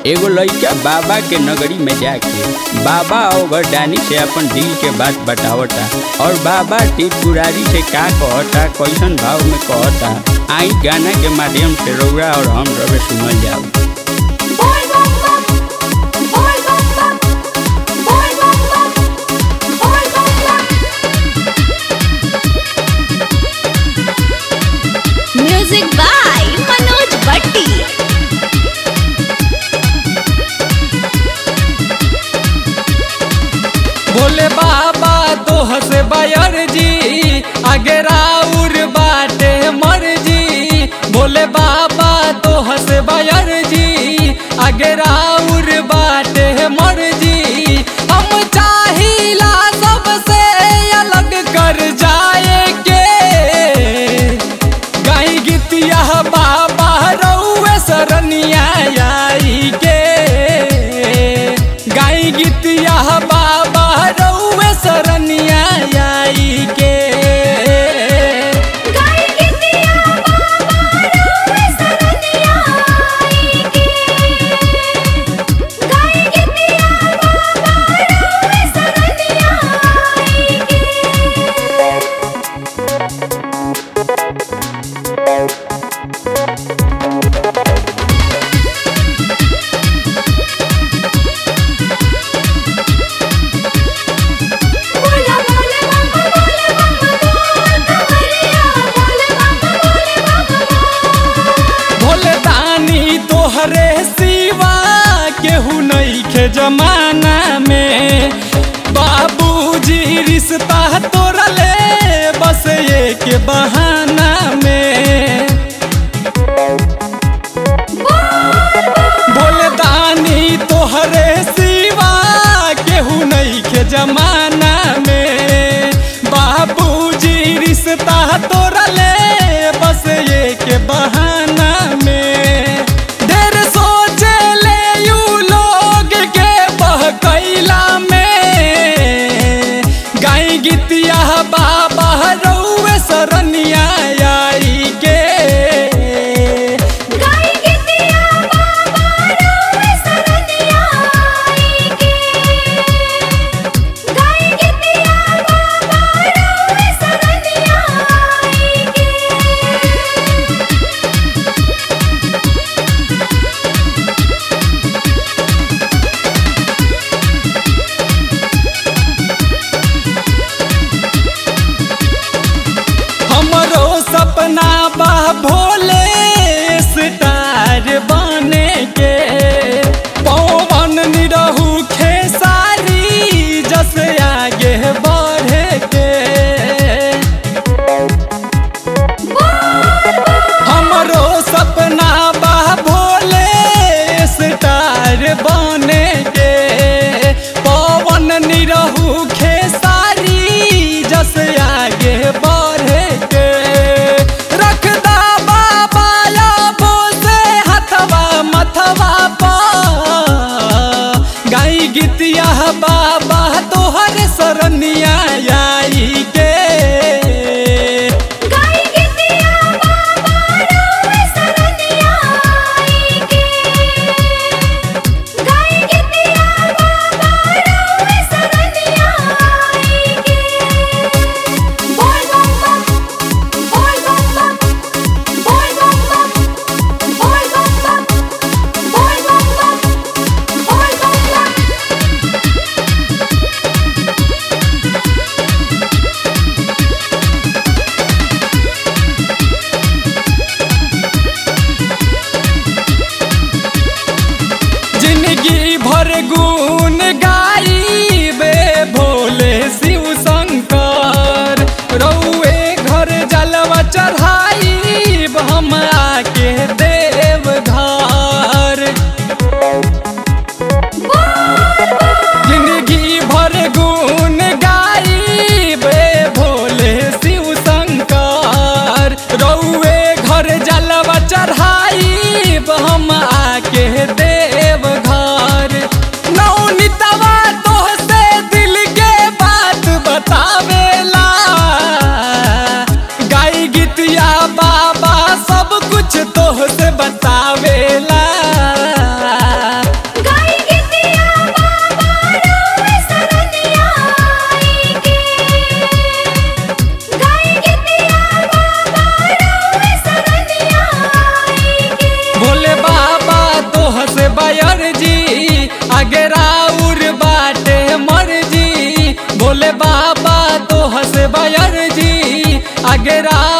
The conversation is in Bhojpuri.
एगो लइका बाबा के नगरी में जाके बाबा और गरदानी से अपन दिल के बात बतावता और बाबा त्रिपुरारी से का कहता कैसन भाव में कहता आई गाना के माध्यम से रौरा और हम रवे सुनल जाओ बोल बम बम बोल बम बम बोल बम बम बोल बम बम म्यूजिक बाय मनोज भट्टी भोले बाबा तोह से बयर जी आगे राउर बाटे मर जी भोले बाबा तोह से बयर जी आगे राउर बाटे मर जी हम चाहिला सबसे अलग कर जाए के गाई गीतिया बाबा रउए सरनिया आई के गाई गीतिया बाबा रउए सरनिया आई के गाय गितिया बाबा रोवे सरनिया आई के गाय गितिया बाबा रोवे सरनिया आई के बोला बोले बम बोले बम बोल कमरिया बोले बम बोले बम भोले दानी तोहरे सिवा केहू नइखे जमाना में बाबूजी रिश्ता तोड़ले बस एक बहाना में भोले दानी तोहरे सिवा केहू नइखे जमाना में बाबूजी रिश्ता तोड़ले बस एक बहाना में ढेर सोचे ले यू लोग के बहकैला में गाई गीतिया बाबा रउए सरनिया आई के गाय गितिया बाबा रोवे सरनिया आई के गाय गितिया बाबा रोवे सरनिया आई के हमरो सपना बा भोले स्टार बने के पवन निरहू खेसारी जस आगे बढ़े के हमरो सपना बा भोले स्टार बने के पवन निरहू खेसारी जस आगे बढ़े के रखदा बाबा नागरा